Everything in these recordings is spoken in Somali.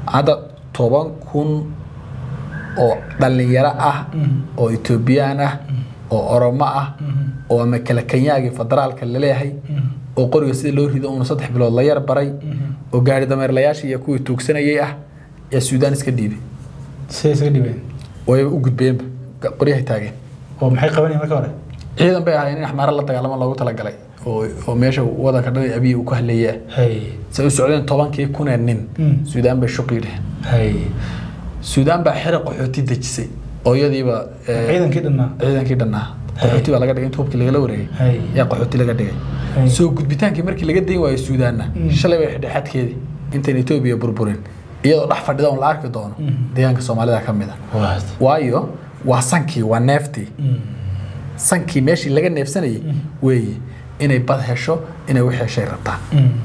hadda toban kun oo dhalinyaro ah oo etoobiyaan ah oo oromo ah oo ama kala kenyaagii federaalka laleeyahay oo qoriga sida loo rido uuna saddex bilood la yar baray oo gaari dameerlayaashii iyo kuwii tuugsanayay ah yaa suudaan iska dhiibay siday isaga dhibeen way u gudbeenba qoryahay taageen oo maxay qabanayeen marka hore ciidan bay ahaayeen in axmaaro la dagaalamo loogu talagalay oo oo meesha wadanka dhan abiy uu ku hadleeyay ah hay say u socdeen tobankii kunee nin Mm. suudaan bay shuqi dheheen hay suudaan baa xira qaxooti dejisay oo iyadiiba eh, ciidankii dhannaa ciidankii dhannaa qaxooti baa laga dhigay inta hubkii lagala wareegay Hay. yaa qaxooti laga dhigay Hay. soo gudbitaankii markii laga dayn waayo suudaanna Mm. shalay bay xidhay xadkeedii intayn etoobiya burburin iyadoo dhex fadhida un la arki doono Mm. deegaanka soomaalida ka mid a waad waayo waa sankii waa neeftii sankii meeshii laga neefsanayay weeye inay bad hesho inay wix heshay rabtaan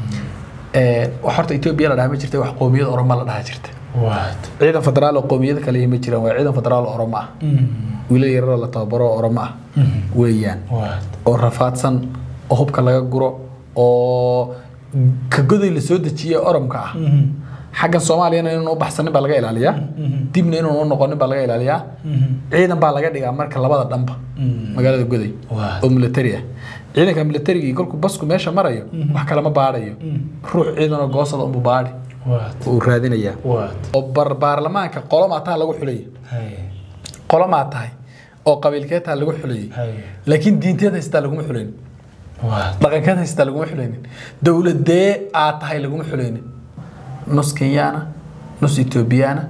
Eh, wax horta etoobiya la dhaha ma jirta wax qoomiyad oromo la dhaha jirta waad ciidan federaal oo qoomiyada kale ma jiraan waa ciidan federaal oo oromo ah wiilal yararoo la tababaro oo oromo ah weeyaan waad oo rafaadsan oo hubka laga guro oo ka goday la soo dejiyey oromka ah xaggan soomaaliyana inuun u baxsanin baa laga ilaaliyaa dibna inuun u noqonin baa laga ilaaliyaa ciidan baa laga dhigaa marka labada dhanba magaalada goday Waa. oo military ah ciidanka militarigii kolkuu basku meesha marayo wax kalama baadhayo ruux ciidan oo goosada unbu baadhi waad oo uu raadinayaa waad oo bar baarlamaanka qolomaa taa lagu xulaya hay qolomaa tahay oo qabiilkeed taa lagu xulayay hay laakiin diinteed haystaa laguma xulaynin waad dhaqankeed haystaa laguma xulaynin dowladee aad tahay laguma xulaynin nus kenyaana nus etoobiyaana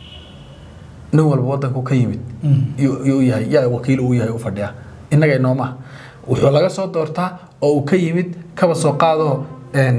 nin walba wadanku ka yimid yuu yuu yahay yaa wakiil uu yahay u fadhiya innaga inooma wuxuu laga soo doortaa oo uu ka yimid kaba soo qaado een,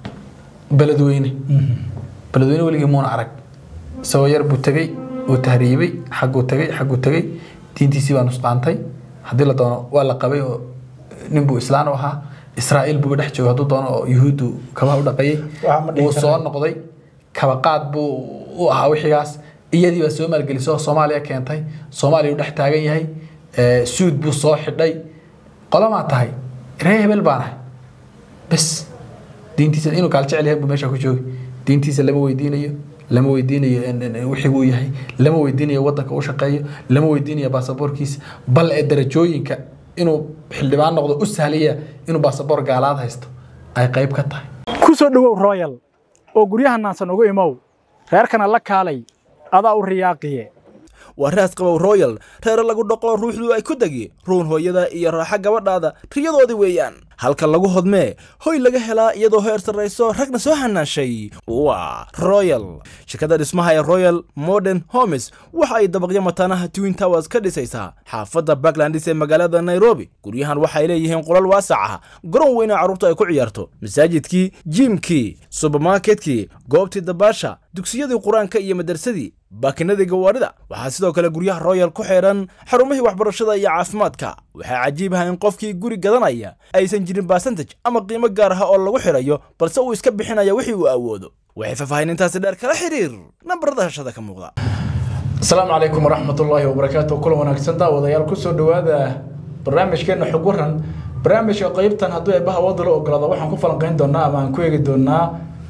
beledweyne beledweyne weligii muuna arag isagoo yar buu tegey uu tahriibay xagguu tegey xagguu tegey diintiisii baa nusqaantay haddii la doono waa la qabay oo nin buu islaan u ahaa israa'iil buuba dhex joogay hadduu doono oo yuhuuddu kabaha u dhaqayay Waxaa ma dhihi wuu karaa. soo noqday kabaqaad buu u ahaa wixigaas iyadii baa soo maalgelisay oo soomaaliya keentay soomaaliya u dhex taagan yahay Eh, suud buu soo xidhay qolamaa tahay ree hebel baan ahay bes diintiisa inuu gaal jecel yahay buu meesha ku joogi diintiisa lama weydiinayo lama weydiinayo in- in- in wixii uu yahay lama weydiinayo wadanka u shaqeeyo lama weydiinayo baasaboorkiisa bal ee darajooyinka inuu xildhibaan noqdo u sahlaya inuu baasaboor gaalaad haysto ay qayb ka tahay ku soo dhowow royal oo guryaha naansan ugu imow reerkana la kaalay adaa u riyaaqiye waa raas qabow royal reere lagu dhaqo ruuxdu ay ku degi ruun hooyada iyo raaxa gabadhaada riyadoodii weeyaan halka lagu hodmee hoy laga helaa iyadoo heer sarrayso ragna soo hanaashay waa royal shirkadda dhismaha ee royal modern homes waxa ay dabaqyo mataanaha twin towers ka dhisaysaa xaafadda backlandis ee magaalada nairobi guryahan waxay leeyihiin qolal waasac ah garoon weyn oo carruurtu ay ku ciyaarto masaajidkii jiimkii subermarketkii goobtii dabaasha dugsiyadii qur-aanka iyo madarsadii baakinadii gawaarida waxaa sidoo kale guryaha royal ku xeedhan xarumihii waxbarashada iyo caafimaadka waxaa cajiib ah in qofkii guri gadanaya aysan jirin basantaj ama qiimo gaar ah oo lagu xidhayo balse uu iska bixinaya wixii uu awoodo waxay faahfaahinintaasi dheer kala xiriir nambarada hashada ka muuqda asalaamu calaykum waraxmat ullaahi wabarakaatu kulan wanaagsan daawadayaal kusoo dhowaada barnaamijkeena xog waran barnaamijka qeybtan hadduu eebbaha wadda la ogolaado waxaan ku falanqeyn doonaa ama aan ku eegi doonaa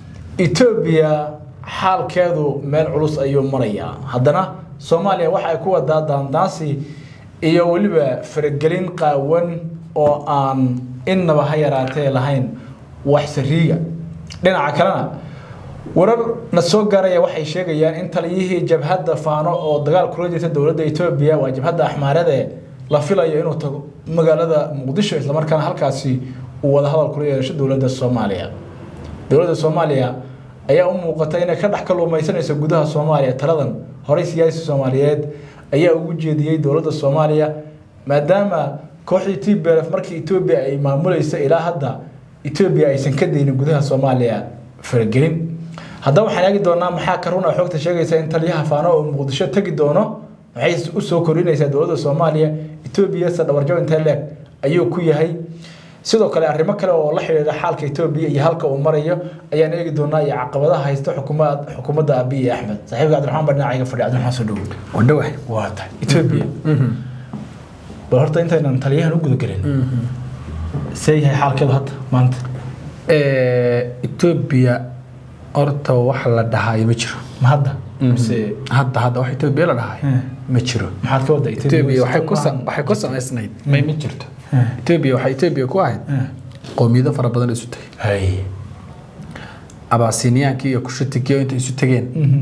etoobiya xaalkeedu meel culus ayuu marayaa haddana soomaaliya waxa ay ku wadaa daandaansi iyo weliba faragelin qaawan oo aan innaba ha yaraatee lahayn wax sariiga dhinaca kalena warar na soo gaaraya waxay sheegayaan in taliyihii jabhadda faano oo dagaal kula jirta dowladda etoobiya waa jabhadda axmaarade la filayo inuu tago magaalada muqdisho islamarkaana halkaasi uu wadahadal kula yeesho dowladda soomaaliya dowladda soomaaliya ayaa u muuqata inay ka dhex kaluumaysanayso gudaha soomaaliya taladan horey siyaasi soomaaliyeed ayaa ugu jeediyey dowladda soomaaliya maadaama kooxdii t b l f markii etoobiya ay maamulaysa ilaa hadda etoobiya aysan ka daynin gudaha soomaaliya faragelin haddaba waxaan eegi doonaa maxaa ka runa xogta sheegaysa in taliyaha faano oo muqdisho tegi doono maxay usoo kordhinaysaa dowladda soomaaliya etoobiya se dhabarjo intee leeg ayuu ku yahay sidoo kale arrimo kale oo la xidhiidha xaalka etoobiya iyo halka uu marayo ayaan eegi doonaa iyo caqabadaha haysta xukuma- xukuumadda abiy axmed saaxiibka cabdiraxmaan baa dhinacayga fadhiya cabdiraxmaan soo dhowo wadhowahay waa tahay etoobiya bal horta intaynan taliyahan u gudagelin see yahay xaalkeedu hadda maanta etoobiya horta wax la dhahayo ma jiro ma hadda mise hadda hadda wax etoobiya la dhahayo Hmm. ma jiro maxaad ka wadda etoobiya waxay ku sa- waxay ku samaysnayd may ma jirto Hmm. etoobiya waxay etoobiya ku ahayd qowmiyado fara badan isu tagay hay abaasiniyaanki iyo kushutigiyo inta isu tageen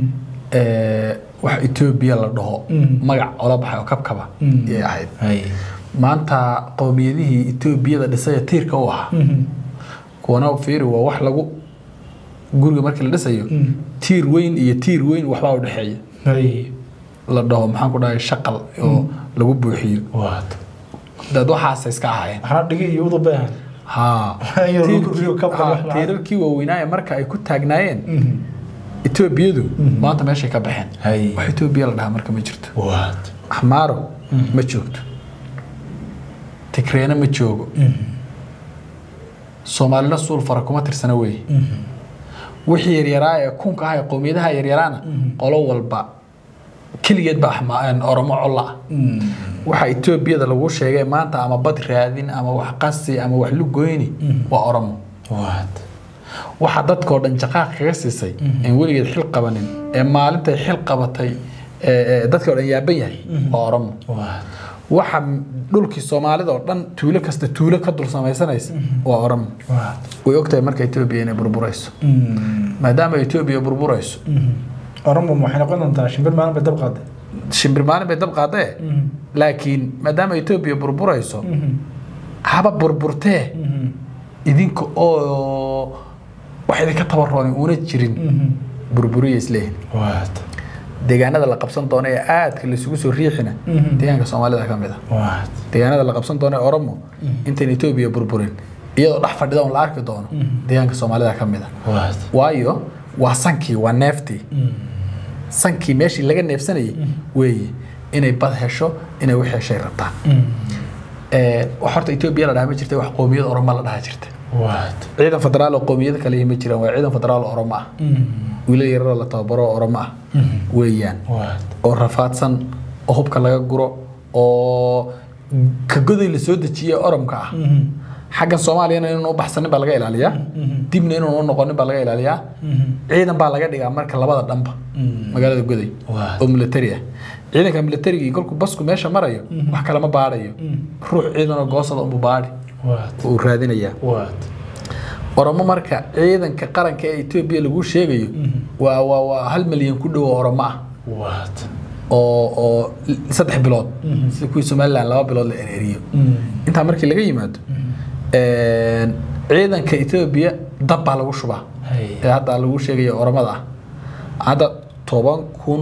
ee, wax etoobiya la dhaho Mhm. magac ola baxay oo kabkaba Mhm. ayay ahayd hay maanta qowmiyadihii etoobiyada dhisaya tiirka u ahaa kuwana fiiri waa wax lagu guriga markii la dhisayo Mhm. tiir weyn iyo tiir weyn waxbaa u dhexeeya hay la dhaho maxaan ku dhahay shaqal oo lagu buuxiyo waad dad waxaasay iska ahaayeen waxna dhigi iyo udub bay ahayd haa Iyo lagu Tiirkii- kordhiyo kabka haa, wax la- tiirarkii waaweynaaye marka ay ku taagnaayeen etoobiyadu maanta meeshay ka baxeen hay wax etoobiya la dhahaa marka ma jirto waad axmaaro ma joogto tigreena ma joogo soomaalina suul fara kuma tirsana weeye wixii yaryaraa ee kunka ah ee qowmiyadaha yaryaraana qolo walba keligeed baa axma- oromo colla ah waxa etoobiyada lagu sheegay maanta ama bad raadin ama wax qasi ama wax lugoyni waa oromo waad waxa dadkoo dhan jaqaaq kaga siisay aan weligeed xil qabanin ee maalintay xil qabatay ee ee dadkoo dhan yaaban yahay waa oromo waad waxa dhulkii soomaalida oo dhan tuulo kasta tuulo ka dul samaysanaysa waa oromo waad way ogtahay marka etoobiya inay burburayso maadaama etoobiya burburayso oromo waxay noqon doontaa shimbir maalin bay dab qaaday shimbir maalin bay dab qaadee laakiin maadaama etoobiya burburayso haba burburtee idinka oo wax idinka tabarooni una jirin burburiya isleeyihin waad deegaanada la qabsan doono ee aadka laisugu soo riixina deegaanka soomaalida ka mid a waad deegaanada la qabsan doono ee oromo intayn etoobiya burburin iyadoo dhex fadhida un la arki doono deegaanka soomaalida ka mid a waad waayo waa sankii waa neeftii sankii meeshii laga neefsanayay weeye inay bad hesho inay wix heshay rabtaan Ee, wax horta etoobiya la dhaha ma jirta wax qowmiyad oromo la dhaha jirta waad ciidan federaal oo qowmiyada kale ma jiraan waa ciidan federaal oo oromo ah wiilal yararoo la tababaro oo oromo ah weeyaan waad oo rafaadsan oo hubka laga guro oo ka goday la soo dejiyey oromka ah xaggan soomaaliyana inuun u baxsanin baa laga ilaaliyaa dibna inuun u noqonin baa laga ilaaliyaa ciidan baa laga dhigaa marka labada dhanba magaalada goday Waa. oo militari ah ciidanka militarigii kolkuu basku meesha marayo wax kalama baadhayo ruux ciidan oo goosada unbu baadhi waad oo uu raadinayaa waad oromo marka ciidanka qaranka ee etoobiya lagu sheegayo waa waa waa hal milyan ku dhow oo oromo ah waad oo oo saddex bilood sida kuwii somaliland laba bilood la ereeriyo intaa markii laga yimaado een, ciidanka etoobiya dab baa lagu shubaa hay ee hadda lagu sheegaya oromada ah hadda toban kun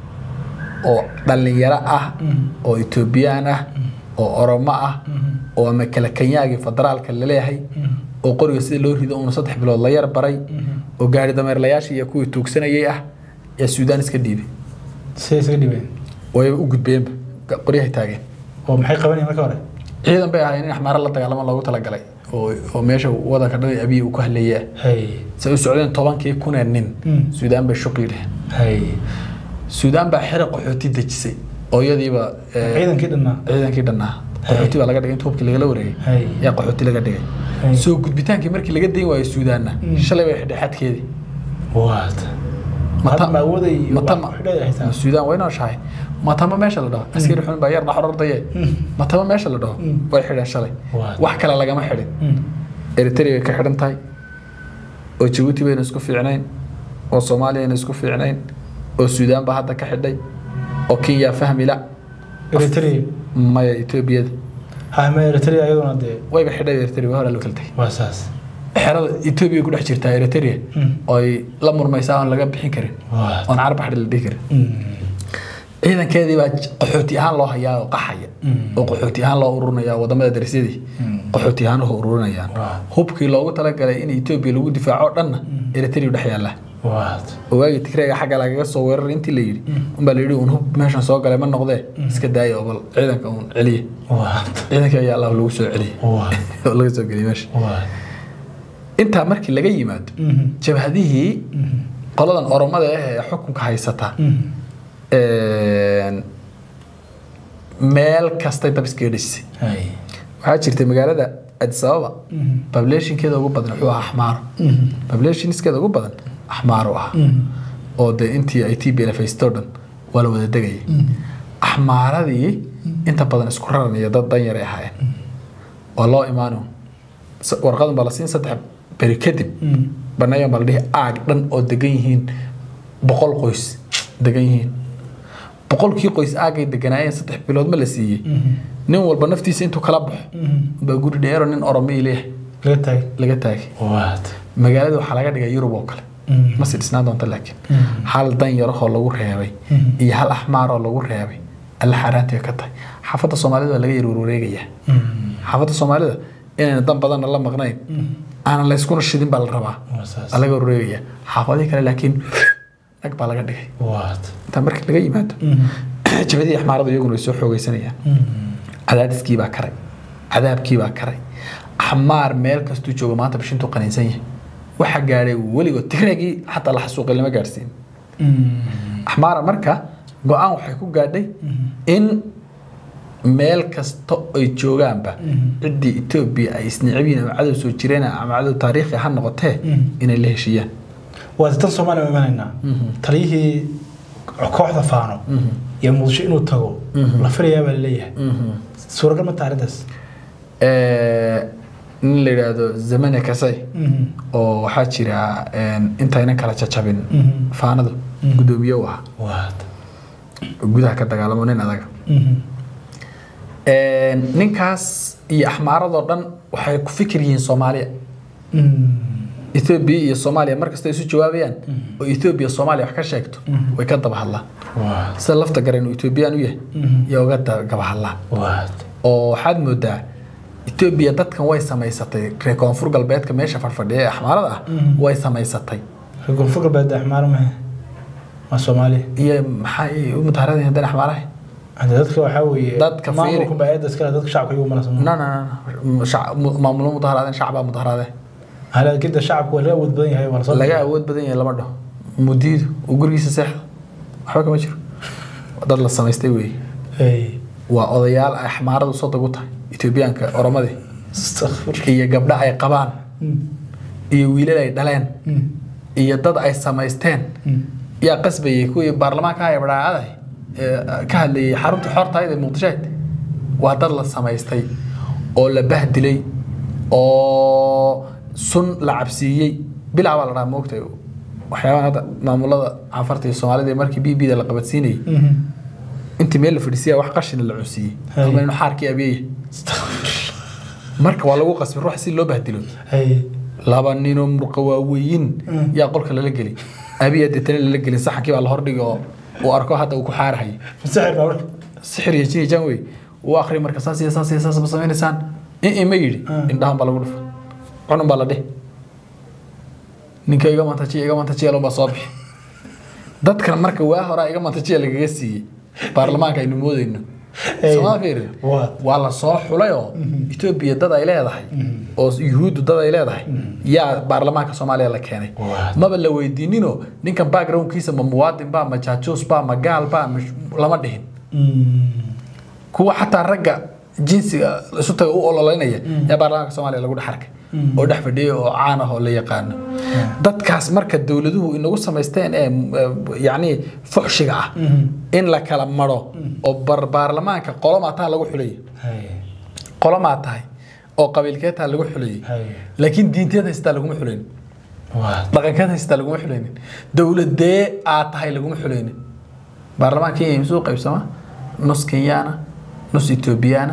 oo dhallinyaro ah oo etoobiyaan ah oo oromo ah oo ama kala kenyaagii federaalka laleeyahay oo qoriga sida loo rido uuna saddex bilood la yar baray oo gaari dameerlayaashii iyo kuwii tuugsanayay ah yaa suudaan iska dhiibay siday isaga dhibeen way u gudbeenba qoryahay taageen oo maxay qabanayeen marka hore ciidan bay ahaayeen in axmaaro la dagaalamo loogu talagalay oo oo meesha wadanka dhan ee abiy uu ku hadleeyay ah hay say u socdeen tobankii kunee nin Mm. suudaan bay shuqi dheheen hay suudaan baa xira qaxooti dejisay oo iyadiiba eh, ciidankii dhannaa ciidankii dhannaa qaxooti baa laga dhigay inta hubkii lagala wareegay Hay. yaa qaxooti laga dhigay Hay. soo gudbitaankii markii laga dayn waayo suudaanna shalay bay xidhay xadkeedii waad Mata- hadda ma awooday matama wax xidhay haysaa ma suudaan way nooshahay matama meesha la dhaho askari xun baa yar dhaxorordaye matama meesha la dhaho way xidheen shalay Waa. wax kale lagama xidhin eritrea bay ka xidhan tahay oo jabuuti bayna isku fiicnayn oo soomaaliyana isku fiicnayn oo suudaan baa hadda ka xidhay oo kenya fahmila eritrea maya etoobiyada hama eritrea iyaduna dee wayba xidhay eritrea waa hore loo kala tegay waa saas xerada etoobiya ku dhex jirtaa eritrea oo ay la murmaysaa oon laga bixin karin waa oon carab xadhi la dhihi karin ciidankeedii baa j- qaxooti ahaan loo hayaa oo qaxaya oo qaxooti ahaan loo ururinaya wadamada darisyadii qaxooti ahaan u ururinayaan Waa. hubkii loogu talagalay in etoobiya lagu difaaco oo dhanna eritrea dhex yaalla waad oo waagii tigreega xagga lagaga soo weeraray intii la yidhi unbaa la yidhi un hub meeshan soo galay ma noqdee iska daaya oo bal ciidanka uun celiye waad ciidanka ayaa allah lagu soo celiyey waad oo laga soo geliyey meesha waad intaa markii laga yimaado jabhadihii qoladan oromada ah ee xukunka haysata een, meel kastay dab iskaga dhisay hay waxaa jirtay magaalada adis ababa populationkeeda ugu badan wuxuu ahaa axmaaro populationskeeda ugu badan axmaaro ah oo dee intii ay t b l haysto dhan waa la wada degayay axmaaradii inta badan isku raran iyo dad dan yaray ahaayeen waa loo imaano warqadan baa la siin saddex beri kadib banayan baa la dhihi aag dhan oo degan yihiin boqol qoys degan yihiin boqolkii qoys aagay deganaayeen saddex bilood ma la siiyey nin walba naftiisa intuu kala baxo baa guri dheero nin oromii leeyahay laga taagay laga taagay waad magaalada waxaa laga dhigay yurub oo kale ma si dhisnaan doonta laakiin hal dan yarahoo lagu reebay iyo hal axmaar oo lagu reebay alla xaaraantii bay ka tahay xaafadda soomaalida waa laga yar warwareegayaa xaafadda soomaalida inayna dan badanna la maqnayn aanan la iskuna shidin baa la rabaa Waa saas. waa laga warwareegayaa xaafadihii kale laakiin nag baa laga dhigay waad intaa markii laga yimaado jabadii axmaaradu iyaguna way soo xoogaysanayaan cadaadiskii baa karay cadaabkii baa karay axmaar meel kastuu joogo maanta bishintuu qaniinsan yahay waxa gaadhay weligood tigreegii xataa la xasuuqay lama gaadhsiin axmaara marka go-aan waxay ku gaadhay in meel kasta ay joogaanba ciddii etoobiya ay isnicbiin ama cadow soo jireen ama cadow taariikhi ha noqotee inay la heshiiyaan waad tan soomaaliya u imanaynaa taliyihii kooxda faano iyo muqdisho inuu tago la filayaa baa laleeyahay suuragal ma taha arrintaas nin la yidhaahdo zamane kasay oo waxaa jira intaynan kala jajabin faanadu guddoomiye u ahaa waad gudaha ka dagaalamo nin adaga ninkaas iyo axmaaradoo dhan waxay ku fikir yihiin soomaaliya ethoobiya iyo soomaaliya markasta isu jawaabayaan oo ethoobiya soomaaliya wax ka sheegto way ka daba hadlaan waad sida lafta garen uu etoobiyaan u yahay iyo uga daba hadlaan waad oo waxaad moodaa etoobiya dadkan way samaysatay reer koonfur galbeedka meesha fadhfadhiya ee axmaarada ah way samaysatay reer koonfur galbeed axmaar mahe waa soomaaliya iyo maxay u mudaharadan haddana axmaaraha hade dadka waxaa weeye Dadka fiiri. maamulka baa iskale dadka shacabka iyagu mana no no no shac- mu- maamulo mudaharaadeen shacbaa mudaharaadeen halaakinta shacabka waa laga awood badan yahay waa lasoo laga awood badan yahay lama dhaho mudiidu uu gurigiisa seexda waxba kama jiro dad la samaystay weeye Hey. waa odayaal ay axmaaradu soo dagu tahay etoobiyaanka oromadii Astaghfir. iyo gabdho ay qabaan Mm. iyo wiilal ay dhaleen Mm. iyo dad ay samaysteen Mm. yaa qasbayay kuwii baarlamaanka haya badhaacaday ee ka hadlayay xarunta xortaayda ee muqdisho waa dad la samaystay oo la bahdilay oo sun la cabsiiyey bilaa baa la dhaha moogtay waxyaabahan hadda maamulada cafarta iyo soomaalida ee markii b b da la qabadsiinayay Mhm. intii meel la fadhiisiya wax qashina la cunsiiyey Hay. ama inuu xaarkii abeeyay marka waa lagu qasbay ruux si loo bahdilo Hey. laba ninoo murqa waaweyn Mm. yaa qolka lala geli abiya deetana lala gelin saxankii baa la hordhigay oo uu arko hadda uu ku xaarahayay Masixir baa marka. sixir iyo jini jan wey uu akhri marka saas iyo saas iyo saas ma samaynaysaan in ima yidhi Mm. indhahan baa lagu dhufa cunun baa la dhih ninka iga mantajiya iga mantajiya loo baa soo bixi dadkan marka waa horaa iga mantajiya lagaga siiyey baarlamaanka aynu moodayno Hey. somaa fiirin Waa. waa la soo xulay oo etoobiya dad ay leedahay oo yuhuuddu dad ay leedahay yaa baarlamaanka soomaaliya la keenay Waa. maba la weydiininoo ninkan backgroundkiisa ma muwaadin baa ma jaajuus baa ma gaal baa ma lama dhihin Mm. kuwa xataa ragga jinsiga isu taga u ololeynaya yaa baarlamaanka soomaaliya lagu dhex arkay oo dhex fadhiyay oo caan ah oo la yaqaano dadkaas marka dowladuhu inagu samaysteen ee eh, yacni fuxshiga ah in la kala maro oo bar baarlamaanka qolomaa taa lagu xulaya Hey. qolomaa tahay oo qabiilkeed taa lagu xulayay Hey. laakiin diinteed haystaa laguma xulaynin Waa. dhaqankeed haystaa laguma xulaynin dowladee aad tahay laguma xulaynin baarlamaanka kenya misuu qaybsama nus kenyaana nus etoobiyaana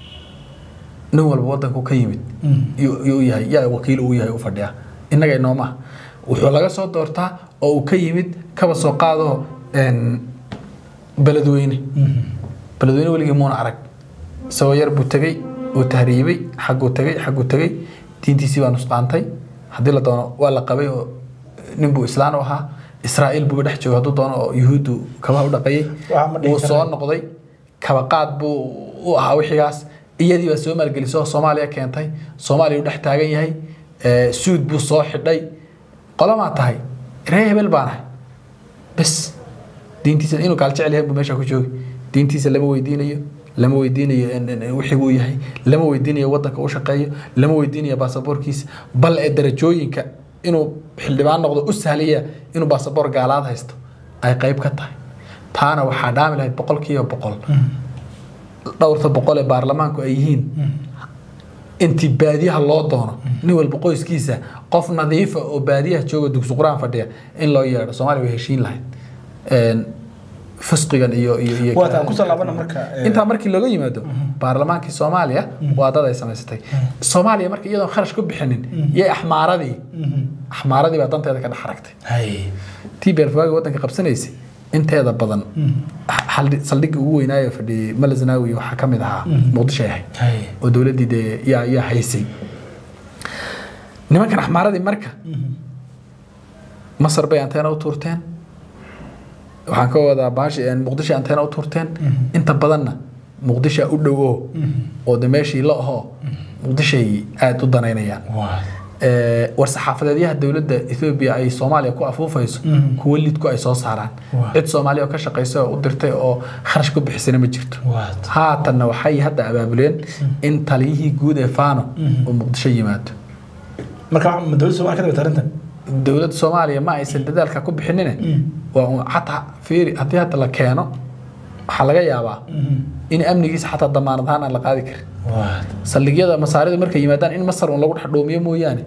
nin walba wadanku ka yimid Mm. yuu yuu yahay yaa wakiil uu yahay u fadhiya innaga inoomaha wuxuu laga soo doortaa oo uu ka yimid kaba soo qaado een, beledweyne Mhm. beledweyne weligii muuna arag isagoo yar buu tegey uu tahriibay xagguu tegey xagguu tegey diintiisii baa nusqaantay haddii la doono waa la qabay oo nin buu islaan u ahaa israa'iil buuba dhex joogay hadduu doono oo yuhuuddu kabaha u dhaqayay Waxaa ma dhihi wuu soo karaa. noqday kabaqaad buu u ahaa wixigaas iyadii baa soo maalgelisay oo soomaaliya keentay soomaaliya u dhex taagan yahay ee, suud buu soo xidhay qolamaa tahay ree hebel baan ahay bes diintiisa inuu gaal jecel yahay buu meesha ku joogi diintiisa lama weydiinayo lama weydiinayo in- in- in wixii uu yahay lama weydiinayo wadanka u shaqeeyo lama weydiinayo baasaboorkiisa bal ee darajooyinka inuu xildhibaan noqdo u sahlaya inuu baasaboor gaalaad haysto ay qayb ka tahay taana waxaa dhaami lahayd boqolkiiba boqol dhowrta boqol ee baarlamaanku ay yihiin intii baadiyaha loo doono nin walba qoyskiisa qof nadiifa oo baadiyaha jooga dugsi qur-aan fadhiya in loo yeedho soomaaliya way heshiin lahayd Een, fisqigan iyo iyo iyo Waa taan kusoo laabana marka, ee, intaa markii looga yimaado baarlamaankii soomaaliya waa dad ay samaysatay soomaaliya marka iyadoon kharash ku bixinin yay axmaaradii axmaaradii baa danteeda ka dhex aragtay hay tii beerfawaagi waddanka qabsanaysay inteeda badan xaldhi- saldhigii ugu weynaayo fadhiyey malazanawi waxaa ka mid ahaa muqdisho ay ahayd hay oo dowladdii dee yaa yaa haysay nimankan axmaaradii marka masar bay anteena u tuurteen waxaan ka wadaa baashi muqdisho anteena u tuurteen inta badanna muqdisho u dhowo oo de meeshii la ahoo muqdishay aada u danaynayaan waa Ee, war-saxaafadeedyaha dowladda Ethiopia ay Soomaaliya ku afuufayso kuwa lidku ay soo saaraan Waa. cid Soomaaliya oo ka shaqeysa oo u dirtay oo kharash ku bixisana ma jirto waa haatanna waxay hadda abaabuleen in taliyihii guud ee Fano uu Muqdisho yimaado marka ma dowladda Soomaaliya ka daba tarintan dowladda Soomaaliya ma aysan dadaalka ku bixinine waa un xataa fiiri haddii hadda la keeno waxaa laga yaabaa in amnigiisa xataa damaanad ahaan aan la qaadi karin waa saldhigyada masaarida markay yimaadaan in masar un lagu dhex dhoomiyo mooyaane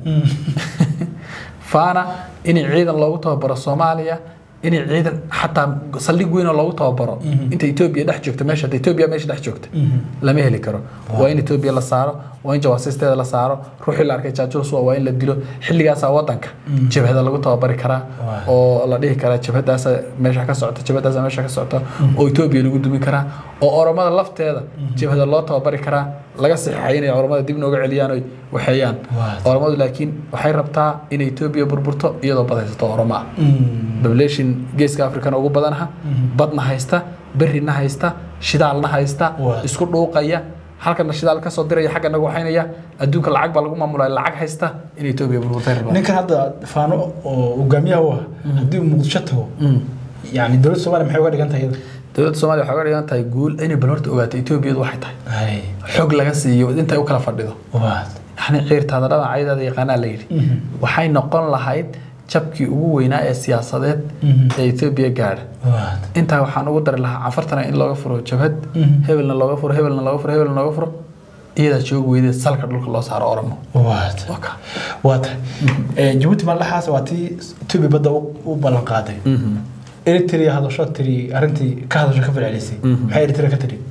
faana in ciidan loogu tababaro soomaaliya in ciidan xataa saldhig weyn oo loogu tababaro inta etoobiya dhex joogta meesha hadda etoobiya meesha dhex joogta lama heli karo waa in etoobiya la saaro waa in jawaasiisteeda la saaro ruuxii la arkay jaajus waa in la dilo xilligaasaa wadanka jabhada lagu tababari karaa oo la dhihi karaa jabhadaasa meesha ka socota jabhadaasa meesha ka socota oo etoobiya lagu dumi karaa oo oromada lafteeda jabhada loo tababari karaa laga saxiixay inay oromada dib nooga celiyaan oy waxeeyaan oromadu laakiin waxay rabtaa in etoobiya burburto iyadoo badhaysato oromo ah population geeska afrikana ugu badanaha badna haysta berrina haysta shidaalna haysta Waa. isku dhuuqaya halkana shidaal kasoo diraya xagga nagu waxaynaya adduunka lacag baa lagu maamulaya lacag haysta in etoobiya burburtay rabaa ninkan hadda faano oo hogaamiyaha u ah haddii uu muqdisho tago yani dowladda Soomaaliya maxay uga dhigan tahay iyada dowladda soomaaliya waxay uga dhigan tahay guul inay bal horta ogaato etoobiyadu waxay tahay hay xog laga siiyo intay u kala fadhido waa yani ciirtaada dhanacayadeeda yaqaanaa la yidhi waxay noqon lahayd jabkii ugu weynaa ee siyaasadeed ee etoobiya gaadha waa intaa waxaan ugu dari lahaa cafartana in looga furo jabhad hebelna looga furo hebelna looga furo hebelna looga furo iyadaa joogi weydeed salka dhulka loo saaro oromo waa waa kaa waa tahay Ee, jabuuti maaldaxaas waa tii Ethiopia badda u u ballan qaaday Eritrea hadasho tiri arrintii ka hadasho ka falcelisay maxay Eritrea ka tiri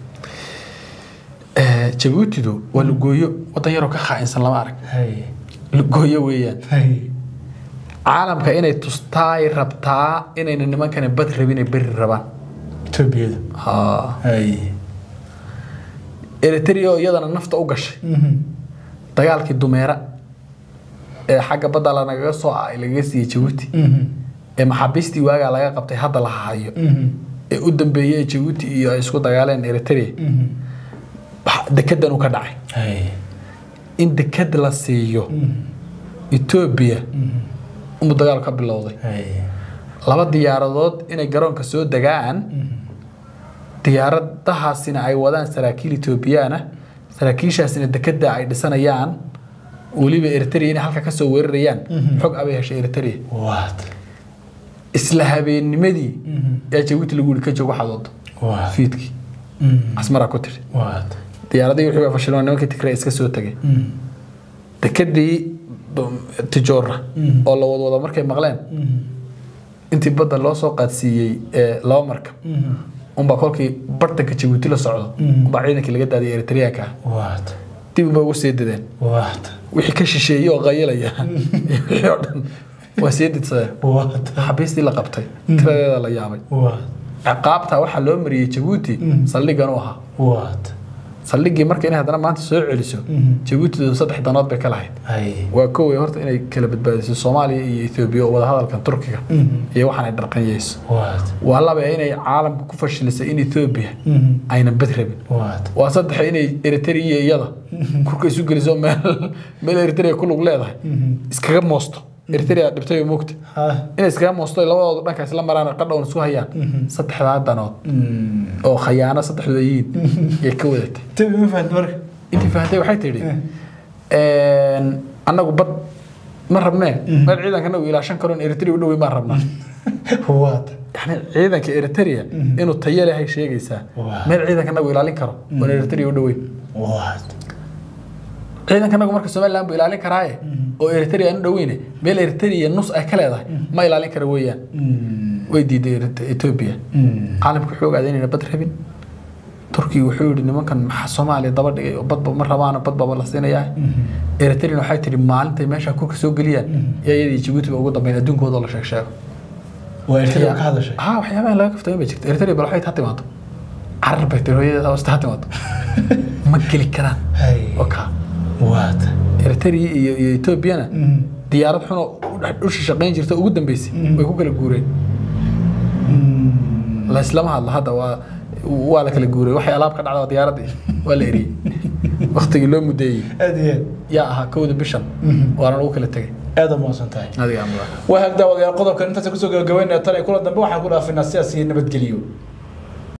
Eh, jabuutidu waa lugooyo wadan yaroo ka khaa'insan lama arag hay lugooyo weeyaan hay caalamka inay tustaay rabtaa inayna nimankani bad rabin ay beri rabaan Ethiopia ha hay eritrea oo iyadana nafta u gashay dagaalkii dumeera ee xagga badda lanagaga soo ay lagaga siiyey jabuuti ee maxaabiistii waagaa laga qabtay hadda la hayo ee u dambeeyey ee jabuuti iyo ay isku dagaaleen eritrea wax- dekedan uu ka dhacay hay in deked la siiyo etoobiya umuu dagaal ka bilowday hay laba diyaaradood inay garoonka soo degaan diyaaradahaasina ay wadaan saraakiil etoobiyaana saraakiishaasina dekeda ay dhisanayaan weliba eritrea inay halka kasoo weerarayaan xog abay heshay eritrea waa isla habeennimadii yaa jabuuti lagu yiri ka joog waxaad wado waa fiidkii asmaraa ku tiri waa diyaaradii wixii baa fashilmay nimankii tigray iska soo tegay dekedii b- tijoora oo la wadwado markay maqleen intii badda loo soo qaadsiiyey ee laba markab unbaa kolkii bartanka jabuuti la socdo unbaa ciidankii laga daadiyay eritreanka ah waa dib unbay uga sii dideen waa wixii ka shisheeyey oo qayilaya wixii oo dhan waa sii didsadeen waa xabiistii la qabtay tiradeeda la yaabay waa ciqaabta waxaa loo mariyey jabuuti saldhigan u ahaa waa saldhigii marka inay haddana maanta soo celiso jabuutidu saddex danood bay ka lahayd hay waa koway horta inay kala badbaadiso soomaaliya iyo etoobiya oo wadahadalkan turkiga iyo waxaan ay dharqanyeyso waa waa laba inay caalamka ku fashilisay in etoobiya aynan bad rabin waa waa saddex inay eritrea iyo iyada kurka isu geliso meel meel eritrea ku lug leedahay iskaga moosto eritrea dhibtay oo moogta ha inay iskaga moosto labadooda dhanka isla maraan oo qadhown isku hayaan saddexdaa danood oo khayaano saddexdooda yihiin yay ka wadatay tabi ma fahanti marka intii fahantay waxay tidhi annagu bad ma rabnee meel ciidankana uu ilaashan karo in eritrea u dhoweyn baan rabnaa waata yani ciidanka eritrea inuu tayo lehay sheegaysaa Waa. meel ciidankana uu ilaalin karo oon eritrea u dhoweyn waata ciidankanagu marka somaliland buu ilaalin karaaye oo eritrea aan u dhoweyne meel eritrea nus ay ka leedahay ma ilaalin kara weeyaan way diiday Erit- ethiopia caalamka wuxuu ogaaday inayna bad rabin turkiga wuxuu yihi nimankan maxaa soomaaliya daba dhigay oo badba ma rabaana badbaba la siinayaa eritrean waxay tihi maalintay meesha kurka soo geliyaan yaa iyadii jabuuti ba ugu dambeyn adduunkooda la sheeg sheego waa ertada ka hadashay ha waxyaabaha laga kaftooyin bay jirta eritrea bal waxay ha timaado carar bay tiri hooyadeeda hoosta ha timaado ma geli karaan Hay. oka waata eritrea iyo iyo ethoobiana diyaarad xun oo u dhex- u shaqayn jirta ugu dambeysay way ku kala guureen la islama hadla hadda waa waa la kala guuray waxay alaab ka dhacda waa diyaaradii waa la eriyey waktigii loo mudeeyey aad iyo aad yaa ahaa kowda bishan waana lagu kala tegay aad u mahadsan tahay adiga amra waa hagdaawadayaal qodobkan intaas kusoo gabagabeynaya tan iyo kula dambe waxaan ku dhaafinaa sidaas iyo nabadgeliyo